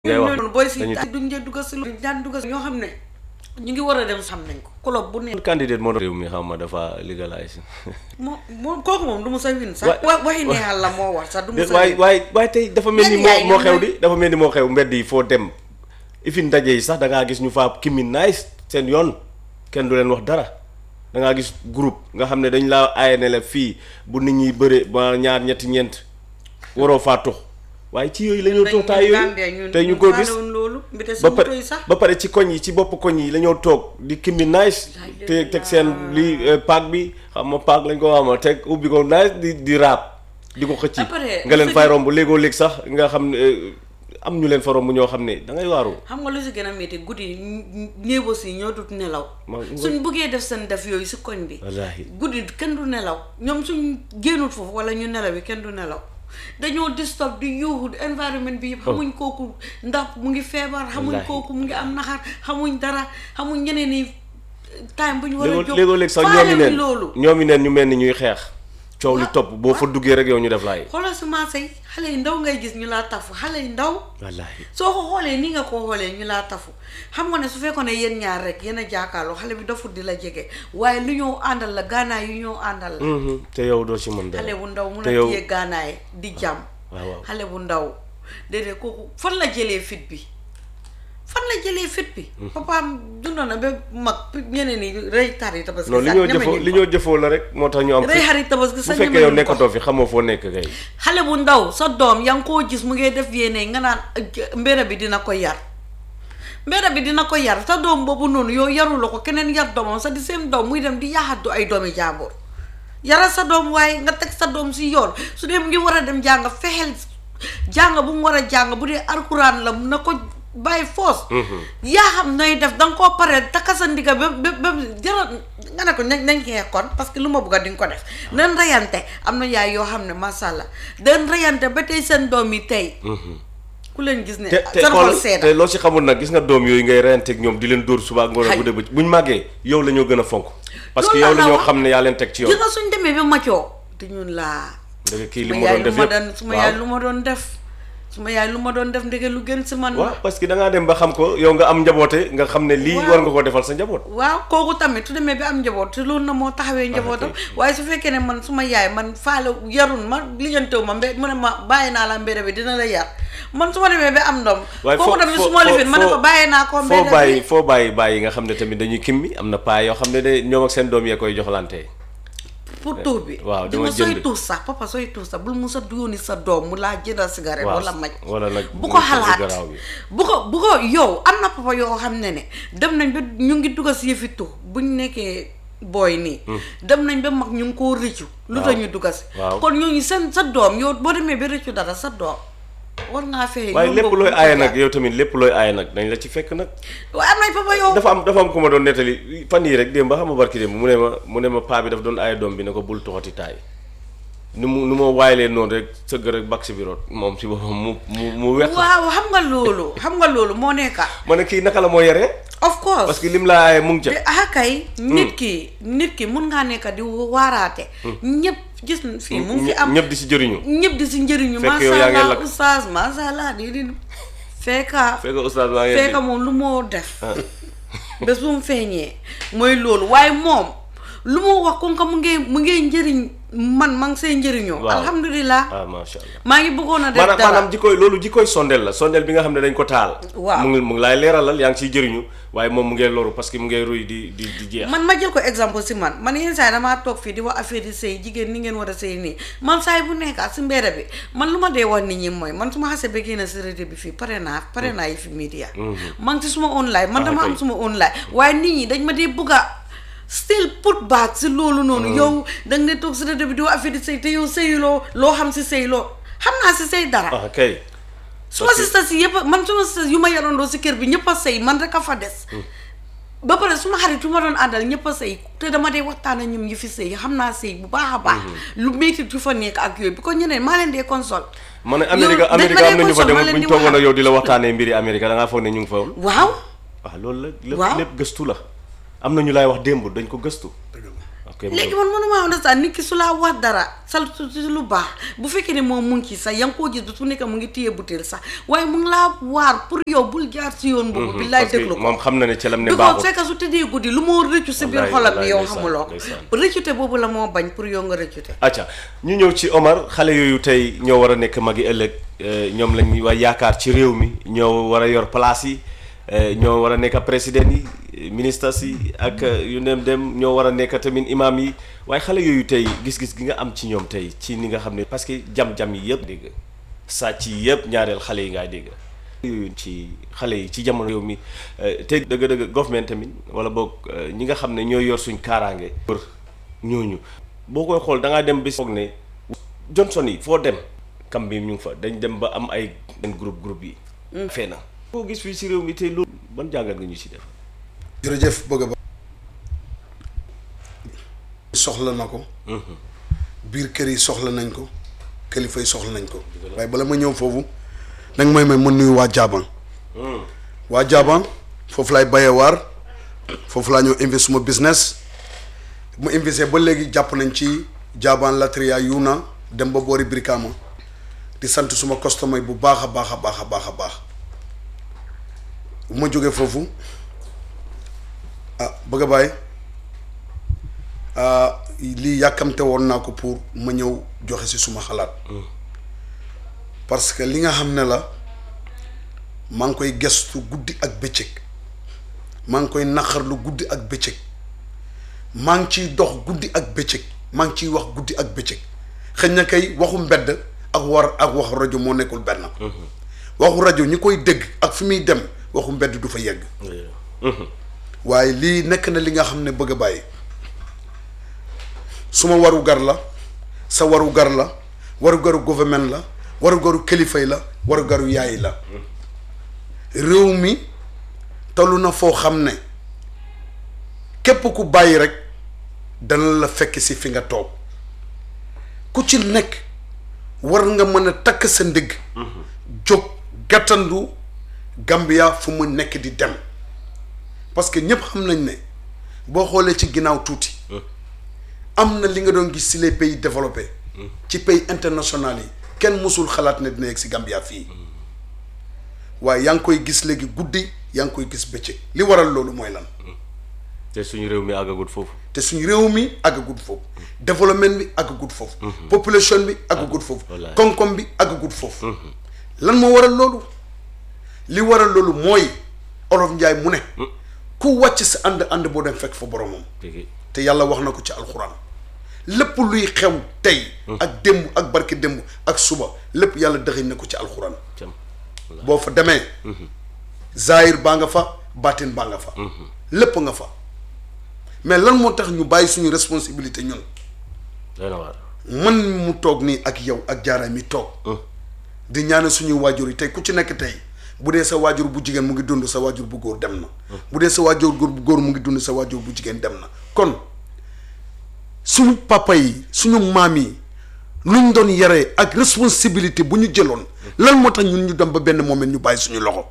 ngay wax ñooñu booy si dañuy duñ dee dugg si lu daan dugg si ñoo xam ne ñu ngi war a dem xam nañ ko club bu ne candidate moo doon réew mi xam ma dafa legalize moom moom kooku moom du mu sa win sax Wa- wa waxi neexal la moo wax sax du mu sa waaye win waaye waaye tey dafa mel ni Yan moo yaay moo ñu xew may- di dafa mel ni moo xew mbedd yi foo dem ifin ndaje yi sax da ngaa gis ñu faa kimi nice seen yoon kenn du leen wax dara da ngaa gis groupe nga xam ne dañ laa aaye ne la fii bu nit ñi bëre ba ñaar ñetti ñeent waroo faa tux waaye ci yooyu la ñoo toog taay yooyu tey ñu ko gis loolu mbite ba suñu pare toy sax ba pare ci koñ yi ci bopp koñ yi la ñoo toog di kimbi nice te teg seen lii paak bi xam ma paak lañ ko xamal teg ubbi ko nice di di raab di ko xëcc Ba pare, nga leen su fay fekkee- romb léegoo léeg sax nga xam ne eh, am ñu leen fa romb ñoo xam ne da ngay waaru xam nga lu si gën a métti guddi néebo si ñoo dut nelaw Ma- nga- suñ buggee def seen def yooyu si koñ bi wallaahi guddi kenn du nelaw ñoom suñ génnut foofu wala ñu nelaw yi kenn du nelaw dañoo disturb di yuuxu environnement bi yëpp xamuñ kooku ndax mu ngi feebar xamuñ Wallaahi. kooku mu ngi am naxar xamuñ dara xamuñ ñeneen ni time bu ñu war a léegoo jóg léegoo léeg sax ñoomi faalewuñ neen loolu ñoomi neen ñu mel ni ñuy xeex coow li topp boo fa duggee rek yow ñu def laay xoolal si marché yi xale yi ndaw ngay gis ñu laa tafu xale yi ndaw wallaahi soo ko xoolee ni nga ko xoolee ñu laa tafu xam nga ne su fekkoon ne yéen ñaar rek yéen a jàkkaarloo xale bi dafut di la jege waaye lu ñëw àndal la gaanaay yu ñëw àndal la Mhm, te yow doo ci mën dara xale bu ndaw mun te a yow téye gaanaay di jàmm waaw waaw xale bu ndaw déedéet kooku fan la jëlee fit bi fan la jëlee fit bi papaam dundoon na ba mag ñeneen ñi rëy tari tabaski non li sax ñoo ñeme jëfoo ñu li ko. ñoo jëfoo la rek moo tax ñu am rëy fit xarit tabaski bu sax fekkee ñeme yow ñu ko. nekkatoo fi xamoo foo nekk kay xale bu ndaw sa doom yaa ngi koo gis mu ngi def yéene nga naan "Ëgg, mbéra bi dina ko yar mbéra bi dina ko yar sa doom boobu noonu yow yaruloo ko keneen yar doomam sa di seen doom muy dem di yaxatu ay doomi jàmbur yaral sa doom waaye nga teg sa doom si yoon su dee mu ngi war a dem jàng fexeel jàng bu mu war a jàng bu dee alxuraan la na ko bàyyi foos yaa xam nooy def danga koo pare takka sa ndiga ba ba ba jaral nga ne ko nañ nañ xeex kon parce que lu ma bëgg a di nga ko def nan reyante am na yaay yoo xam ne masha Allah den reyante ba tey seen doom yi tey ku leen gis ne te te seen xol xool seeda te loo ci xamul nag gis nga doom yooyu ngay reyanteeg ñoom di leen dóor suba ak ngoon ak Xay. guddi bëccëg buñ màggee yow la ñoo gën a fonk parce que Loolu yow la laa ñoo wax. xam ne yaa leen teg ci yoon gis nga suñ demee ba macoo te ñun laa dëgg kii li suma mu yaay doon lu def ma yëpp doon suma yaay lu ma doon def suma yaay lu ma doon def ndege lu gën si man waaw parce que da ngaa dem ba xam ko yow nga am njaboote nga xam ne lii Waaw. war nga koo defal sa njaboot waaw kooku tamit su demee bi am njaboot te loolu na moo taxawee njabootam waaye su fekkee ne man suma yaay man faale yarun ma lijantewu ma mbe mu ne ma bàyyi naa la mbére bi dina la yar man su ma demee ba am ndoom waaye kooku tamit su ma lifin ma ne ko bàyyi naa ko foo mbére bàyyi bi foo bàyyi bàyyi nga xam ne tamit dañuy kimmi am na paa yoo xam ne de ñoom ak seen doom yee koy joxlante pour tuux bi waaw di dama nga sooy jënd. tuux sax papa sooy tuux sax bul mu sa yónni sa doom mu laa jëndal cigarette waaw wala maj wala nag bu ko muy xalaat garaaw bi. bu ko bu ko yow am na papa yoo xam ne ne dem nañ ba ñu ngi dugg si yëfi tux buñ nekkee booy nii dem nañ ba mag ñu ngi koo rëccu lu tax Waaw. ñu dugg si Waaw. kon ñooñu seen sa doom yow boo demee ba rëccu dara sa doom war ngaa fexe waaye yow lépp boobu looy bu ko aaye jaar. nag yow tamit lépp looy aaye nag dañ la ci fekk nag waaye am nañ papa yow dafa am dafa am ku ma doon nettali fan yii rek démb ba xam nga barki démb mu ne ma mu ne ma paa bi daf doon aaye doom bi ne ko bul toxati taay nu mu nu ma waayalee noonu rek sëgg rek bak si bi root moom si boppam mu mu mu weq waaw xam nga loolu xam nga loolu moo nekka ma ne kii naka la moo yaree of course parce que lim laa aaye mu ngi te ca ah kay nit ki nit ki mun ngaa nekk di waaraate ñëpp gis fii mu ngi fi am ñëpp di si jëriñu ñëpp di si njëriñu Fekk yow masha yaa ngi allah lakk. oustaz masha allah di di fekka fekk oustaz maa ngi fekka moom lu moo def bés bu mu feeñee mooy loolu waaye moom lu moo wax kon ka mu ngee mu ngee njëriñ man ma ngi see njëriñoo Waaw. alhamdulilah ah macha allah maa ngi bëggoon a def maanaam dara maanaam jikkoy loolu jikkoy sondeel la sondeel bi nga xam ne dañ ko taal Waaw. mu ngi mu ngi laay leeralal yaa ngi siy jëriñu waaye moom mu ngee loru parce que mu ngee ruy di di di jeex man ma jël ko exemple si man man yenn saa yi damaa toog fii di wax affaire yi sëy jigéen ni ngeen war a sëy nii man saa yi bu nekkaat si mbedd bi man lu ma dee wax nit ñi mooy man su ma xasee ba génn si rajo bi fii pare naa pare naa yi fi media man ci suma online man Ah, dama am kay. suma online waaye nit ñi dañ ma dee bëgg a still put back si loolu noonu yow da nga ne toog si rajo bi di wax affaire yi sëy te yow sëyuloo loo xam si sëy loo xam naa si sëy dara ah kay suma parce que- sista si yëpp man suma sista yu ma yarandoo si kër bi ñëpp a sëy man rek a fa des ba pare suma xarit yu ma doon àndal ñëpp a sëy te dama dee waxtaan ak ñoom yi fi sëy xam naa sëy bu baax a baax lu métti yu fa nekk ak yooyu bi ko ñeneen maa leen dee console ma ne Yow, Amérique dañ ma Amérique dee am na ñu fa console, ma dem leen bu di ñu toogoon waxal. ak yow di la waxtaanee mbiri Amérique da ngaa foog ne ñu ngi fa woon waaw waaw loolu la lépp Waaw. lépp gëstu la am na ñu laay wax démb dañ ko gëstu ok kay mu- léegi man mënuma understand nit ki su laa wax dara sal su su lu baax bu fekkee ne moom mu ngi ci sax yaa ngi koo gis su nekk mu ngi téye butéel sax waaye mu ngi laa waar pour yow bul jaar si yoon boobu bi laay parce que déglu ko moom xam na ne ca lam ne du ko baaxul fekk su tëddee guddi lu moo rëccu si biir Wallaay, xolam bi wallaay, yow ndeysaan, xamuloo ko ndeysaan. rëccute boobu la moo bañ pour yow nga rëccute acca ñu ñëw ci Omar xale yooyu tey ñoo war a nekk magi ëllëg euh, ñoom lañ war yaakaar ci réew mi ñoo war a yor place yi euh, ñoo war a nekk président yi ministres yi ak euh, yu dem dem ñoo war a nekk tamit imam yi waaye xale yooyu tey gis-gis gi nga am ci ñoom tey ci ni nga xam ne parce que jam-jam yi yëpp dégg sàcc yi yëpp ñaareel xale yi ngay dégg yooyu ci xale yi ci jamono réew mi euh, te dëgg-dëgg government tamit wala boog euh, ñi nga xam ne ñooy yor suñ kaaraange pour ñooñu boo koy xool da ngaa dem bis foog ne Johnson yi foo dem kam bi ñu ngi fa dañ dem ba am ay benn groupe groupe yi fee na koo gis fii si réew mi tey loolu ban jàngat nga ñu si def jërëjëf bëgg ba soxla na ko biir kër yi soxla nañ ko kilifa yi soxla nañ ko waaye bala ma ñëw foofu nag mooy may mën nuyu waa Jaaban waa Jaaban foofu laay bayee waar foofu laa ñëw invest suma business bu ma investé ba léegi jàpp nañ ci Jaaban Latria Yuna dem ba boori Brikama di sant suma customer yi bu baax a baax a baax a baax a baax bu ma jógee foofu ah bëgg a bàyyi ah lii yàkkamte woon naa ko pour ma ñëw joxe ci suma xalaat parce que li nga xam ne la maa ngi koy gestu guddi ak bëccëg maa ngi koy naqarlu guddi ak bëccëg maa ngi ciy dox guddi ak bëccëg maa ngi ciy wax guddi ak bëccëg xëy na kay waxu mbedd ak war ak waxu rajo moo nekkul benn waxu rajo ñi koy dégg ak fi muy dem waxu mbedd du fa yegg waaye lii nekk na li nga xam ne bëgg a bàyyi suma waru gar la sa waru gar la waru garu gouvernement la waru garu kilifay la waru garu yaay la réew mi tollu na foo xam ne képp ku bàyyi rek dana la fekk si fi nga toog ku ci nekk war nga mën a takk sa ndigg jóg gàttandu Gambia fu mu nekk di dem parce que ñëpp xam nañ ne boo xoolee ci ginnaaw tuuti am na li nga doon gis ci les pays développés ci pays international yi kenn mësul xalaat ne dina yegg ci Gambia fii waaye yaa ngi koy gis léegi guddi yaa ngi koy gis bëccëg li waral loolu mooy lan te suñu réew mi àggagut foofu te suñu réew mi àggagut foofu développement bi àggagut foofu population bi àggagut foofu wallaay. koom-koom bi àggagut foofu lan moo waral loolu li waral loolu mooy olof njaay mu ne ku wàcc sa ànd ànd boo dem fekk fa boromam dégg te yàlla wax na ko ci alxuraan lépp luy xew tey ak démb ak barke démb ak suba lépp yàlla dëxëñ na ko ci alxuraan cam boo fa demee zaahir baa nga fa baatin baa nga fa lépp nga fa mais lan moo tax ñu bàyyi suñu responsabilité ñun doy na waar man mu toog nii ak yow ak jaaraay mi toog di ñaanal suñuy waajur yi tey ku ci nekk tey bu dee sa waajur bu jigéen mu ngi dund sa waajur bu góor dem na bu dee sa waajur góor bu góor mu ngi dund sa waajur bu jigéen dem na kon suñu papa yi suñu maam yi luñ doon yaree ak responsabilité bu ñu jëloon lan moo tax ñun ñu dem ba benn moment ñu bàyyi suñu loxo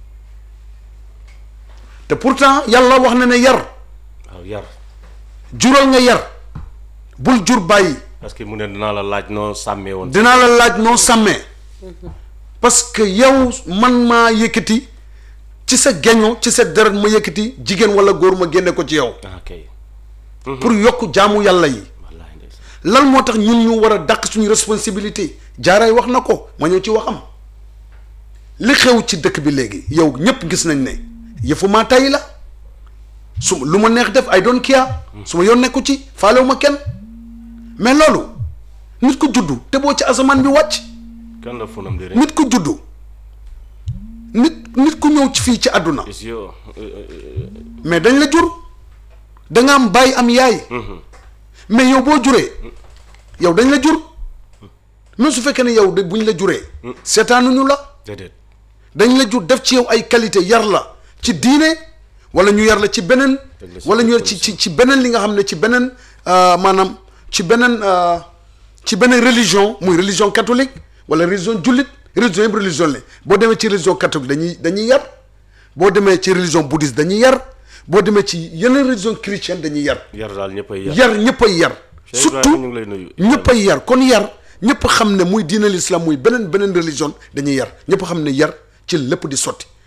te pourtant yàlla wax na ne yar waaw yar jural nga yar bul jur bàyyi parce que mu ne dinaa la laaj noo sàmmee woon dinaa la laaj noo sàmmee parce que yow man maa yëkkati ci sa geño ci sa deret ma yëkkati jigéen wala góor ma génne ko ci yow ah kay pour yokk jaamu yàlla yi wallaahi ndeysaan lan moo tax ñun ñu war a dàq suñu responsabilité jaaraay wax na ko ma ñëw ci waxam li xew ci dëkk bi léegi yow ñëpp gis nañ ne yëfu maa tay la su lu ma neex def ay doon kiya su ma yoon nekku ci faalewu ma kenn mais loolu nit ku juddu te boo ci asamaan bi wàcc kan la funam di rek nit ku juddu nit nit ku ñëw ci fii ci àdduna is yo mais dañ la jur da nga am bàyyi am yaay mais yow boo juree yow dañ la jur même su fekkee ne yow de buñ la juree seetaanuñu la déedéet dañ la jur def ci yow ay qualité yar la ci diine wala ñu yar la ci beneen Teg la ci wala ñu yar ci ci ci beneen li nga xam ne ci beneen euh, maanaam ci beneen euh, ci beneen religion muy religion catholique wala religion jullit religion yëpp religion la boo demee ci religion catholique dañuy dañuy yar boo demee ci religion bouddhiste dañuy yar boo demee ci yeneen religion chrétienne dañuy yar yar daal ñëppay yar yar ñëpp ay yar Cheikh surtout Ibrahima ñu ngi lay nuyu. ñëpp ay yar kon yar ñëpp xam ne muy diine l'islam muy beneen beneen religion dañuy yar ñëpp xam ne yar ci lépp di sotti